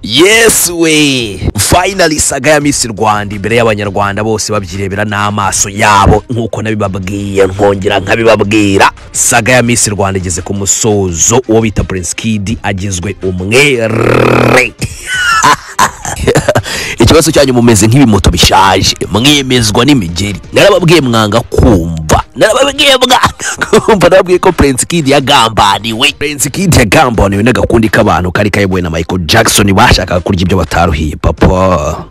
yes we finally saga ya Miss Rwanda imbere y'abanyarwanda bose babyirebera n'amaso yabo nk'uko nabibabwiye nkongera nkabibabwira saga ya Miss Rwanda igeze ku musozo uwo bita Prince Kid agizwe umwere ikibazo cyanyu mumeze nk'ibimoto bishaje mwemezwa n'imigeri narababwiye mwanga kumva narababwiye mwanga kumva narababwiye ko Prince Kid yagambaniwe Prince Kid yagambaniwe n'agakundi k'abantu kari kayobowe na Michael Jackson bashakaga kurya ibyo bataruhiye papa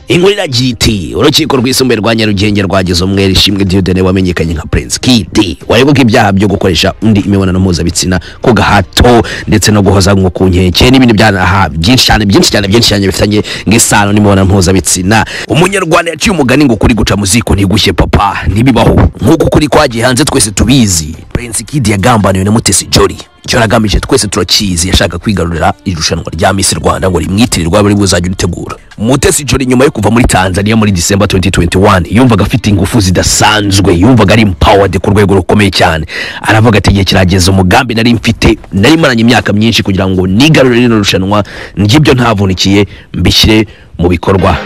inkuru iragira iti urukiko rwisumbuye rwa nyarugenge rwagize umwere ishimwe diodene wamenyekanye nka prince kid waregwa ko ibyaha byo gukoresha undi imibonano mpuzabitsina ku gahato ndetse no guhoza nko ku nkeke n'ibindi byaha byinshi cyane byinshi cyane byinshi cyane bifitanye nk'isano n'imibonano mpuzabitsina umunyarwanda yaciye umugani ngo kuri guca mu ziko ntigushye papa ntibibaho nk'uko kuri kwagiye hanze twese tubizi prince kid yagambaniwe na mutesi jolly icyo nagamije twese turakizi yashaka kwigarurira irushanwa rya Miss Rwanda ngo rimwitirirwa buri buzajya uritegura Mutesi Jolly nyuma yo kuva muri Tanzania muri December 2021 yumvaga afite ingufu zidasanzwe yumvaga ari empowered ku rwego rukomeye cyane aravuga ati igihe kirageze umugambi nari mfite nari maranye imyaka myinshi kugira ngo nigarurire rino rushanwa ngibyo ntavunikiye mbishyire mu bikorwa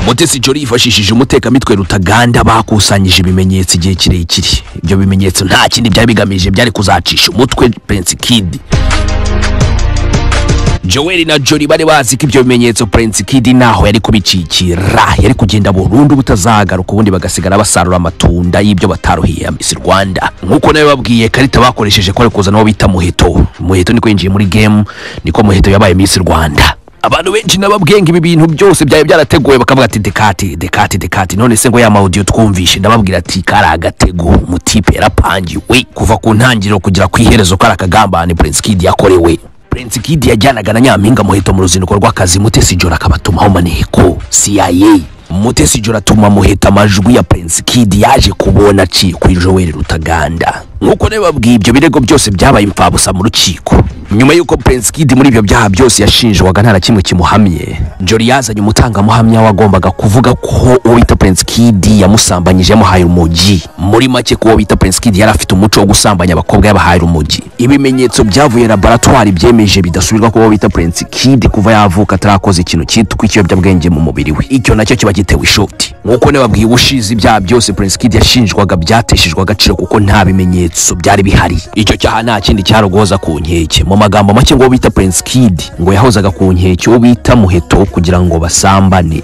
Mutesi Jolly yifashishije umutekamitwe Rutaganda bakusanyije ibimenyetso igihe kirekire ibyo bimenyetso nta kindi byari bigamije byari kuzacisha umutwe Prince Kid Joel na Jolly bari bazi ko ibyo bimenyetso Prince Kid naho yari kubicikira yari kugenda burundu butazagaruka ubundi bagasigara basarura amatunda y'ibyo bataruhiye ya Miss Rwanda nk'uko nawe babwiye karita bakoresheje ko ari kuzana uwo bita Muheto Muheto niko yinjiye muri game niko Muheto yabaye Miss Rwanda abantu benshi nababwiye ngo ibi bintu byose byari byarateguwe bakavuga ati dekati dekati dekati none se ngo ya maudio twumvishe ndababwira ati kari agatego umutipe yarapangiwe kuva ku ntangiriro kugera ku iherezo kari akagambane prince kid yakorewe prince kid yajyanaga na nyampinga muheto mu ruzinduko rw'akazi mutesi jora akabatumaho maneko cia mutesi jora atuma muheta amajwi ya prince kid yaje kubona aciye kuri joel rutaganda nk'uko nawe babwiye ibyo birego byose byabaye imfabusa mu rukiko nyuma y'uko Prince Kid muri ibyo byaha byose yashinjwaga nta na kimwe kimuhamye Jolly yazanye umutangamuhamya wagombaga kuvuga ko uwo bita Prince Kid yamusambanyije yamuhaye urumogi muri make ko uwo bita Prince Kid yari afite umuco wo gusambanya abakobwa yabahaye urumogi ibimenyetso byavuye laboratwari byemeje bidasubirwa ko uwo bita Prince Kid kuva yavuka atarakoze ikintu cyitwa ikiyobyabwenge mu mubiri we icyo nacyo kiba gitewe ishoti nk'uko nababwiye ubushize ibyaha byose Prince Kid yashinjwaga byateshejwe agaciro kuko nta bimenyetso byari bihari icyo cyaha nta kindi cyarogoza ku nkeke mu magambo make ngo bita Prince Kid ngo yahozaga ku nkeke uwo bita muheto kugira ngo basambane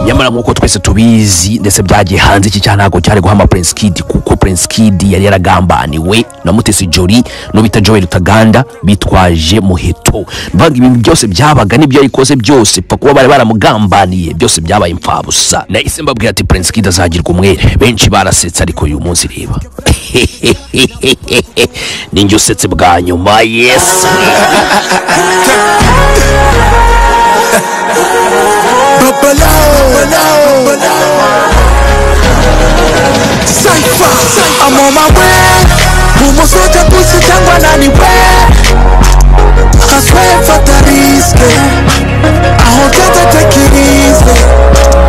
nyamara nk'uko twese tubizi ndetse byagiye hanze iki cyaha ntabwo cyari guhama Prince Kid kuko Prince Kid yari yaragambaniwe na Mutesi Jolly n'ubita Joel Rutaganda bitwaje muheto mvanga ibintu byose byabaga n'ibyo yarikoze byose pa kuba bari baramugambaniye byose byabaye imfabusa nahise mbabwira ati Prince Kid azagirwa umwere benshi barasetse ariko uyu munsi reba ninjye usetse bwa nyuma yes Cypher, I'm on my way. Umosoja pusi changwa nani we I swear for the risk I won't get to take it easy